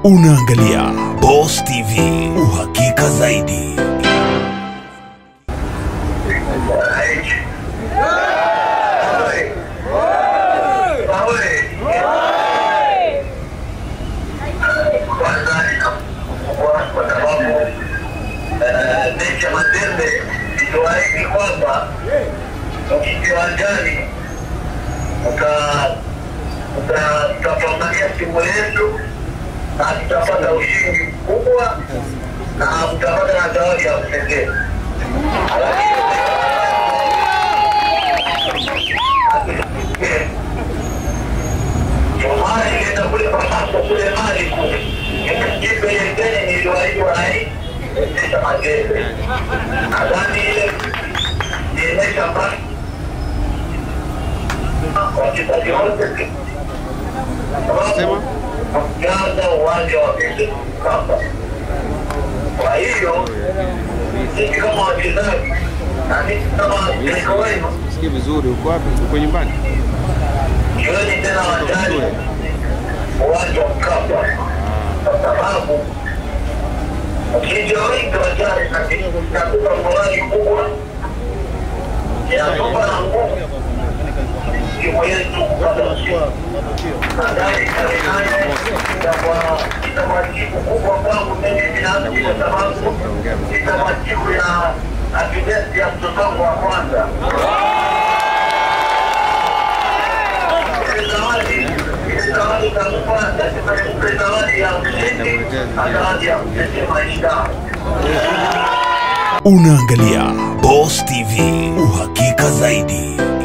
Unaangalia Boss TV, uhakika zaidi. kwa sababu mechi ya Mazembe iliwaahidi kwamba ukikiwanjani tutapambania timu yetu na tutapata ushindi mkubwa na tutapata na zawadi ya pekee. Jomari ilienda kule Pamaso kule Mali kule jipe ile geni niliwaahidi wanaiendesha Mazembe. Nadhani ile niendesha mbali wachezaji wote sababu kujaza uwanja wa Mkapa. Kwa hiyo sisi kama wachezaji na sisi kama mtengo wenu, Sikia vizuri, uko wapi? Uko nyumbani? jioni tena wajali uwanja wa Mkapa, kwa sababu ukija wengi wajali na sisi tunatupa morali kubwa, inatupa na nguvu timu yetu kupata ushindi. Nadhani tarehe nane itakuwa itakuwa siku kubwa kwangu mimi binafsi, kwa sababu itakuwa siku ya akidesi ya mtoto wangu wa kwanza. Ile zawadi ile zawadi itakupa itakupa zawadi ya ushindi na zawadi ya kutetea maisha. Unaangalia Boss TV, uhakika zaidi.